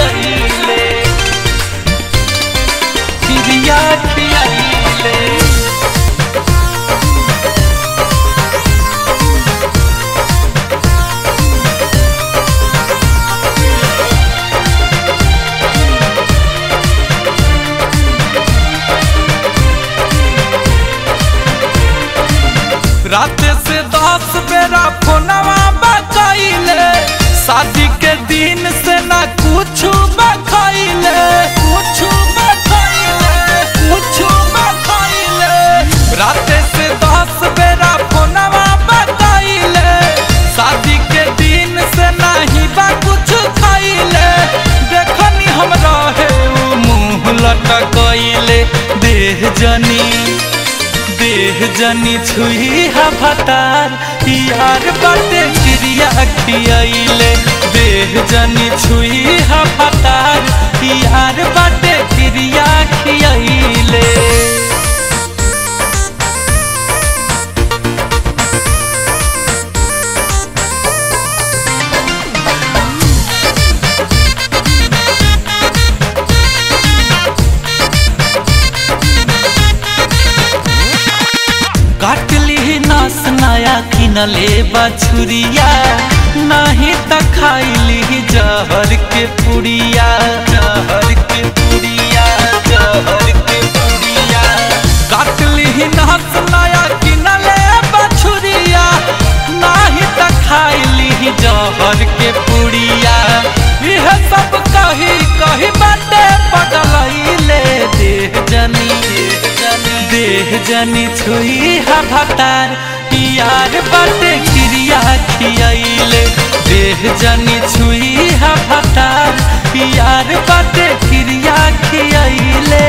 खियाइले क्रिया खियाइले रात से दस बेरा फोनवा बचाइले शादी के दिन से ना कुछ बखाइले कुछ बखाइले कुछ बखाइले रात से दस बेरा फोनवा बचाइले शादी के दिन से नहीं बा कुछ खाइले देखनी हम रहे उ मुंह लटकइले देह जनी देह जनी छुई हा भतार यार बाटे क्रिया खियाइले देह जनी छुई हा भतार यार बाटे क्रिया खियाइले काटली नस नया किनले बछुरिया नहीं त खाइली जहर के पुड़िया जहर के पुड़िया जहर के पुड़िया काटली नस नया किनले बछुरिया नहीं त खाइली जहर के पुड़िया यह सब कही कही बाटे पगलैले देह जनी देह जनी देह जनी छुई हा भतार यार बाटे क्रिया खियाइले देह जनी छुई हा भतार यार बाटे क्रिया खियाइले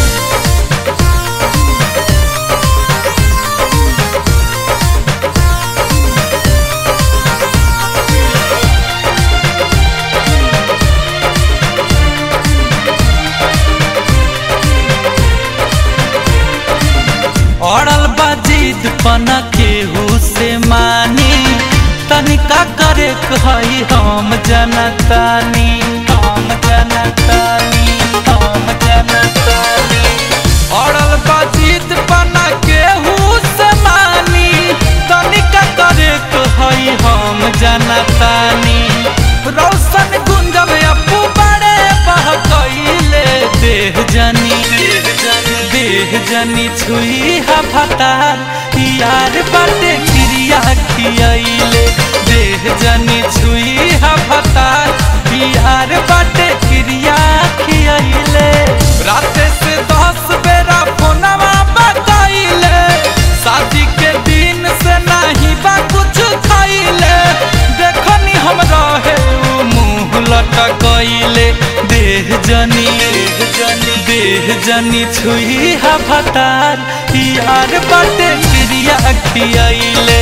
अड़ल बाजीद पना केहू से मानी तनिका करे कही हम जनतानी हम जनतानी हम जनतानी अड़ल बाजीद पना केहू से मानी तनिका करे कही हम जनतानी रौशन गुंजब अपू बड़े बहकइले देह जनी देह जनी देह जनी छुई हा भतार यार बाटे क्रिया खियाइले देह जनी छुई हा भतार यार बाटे क्रिया खियाइले रात से दस बेरा फोनवा बताइले शादी के दिन से नहीं बा कुछ खाइले देखनी हम रहे उ मुंह लटकइले देह जनी देह जनी देह जनी छुई हा भतार यार बाटे क्रिया खियाइले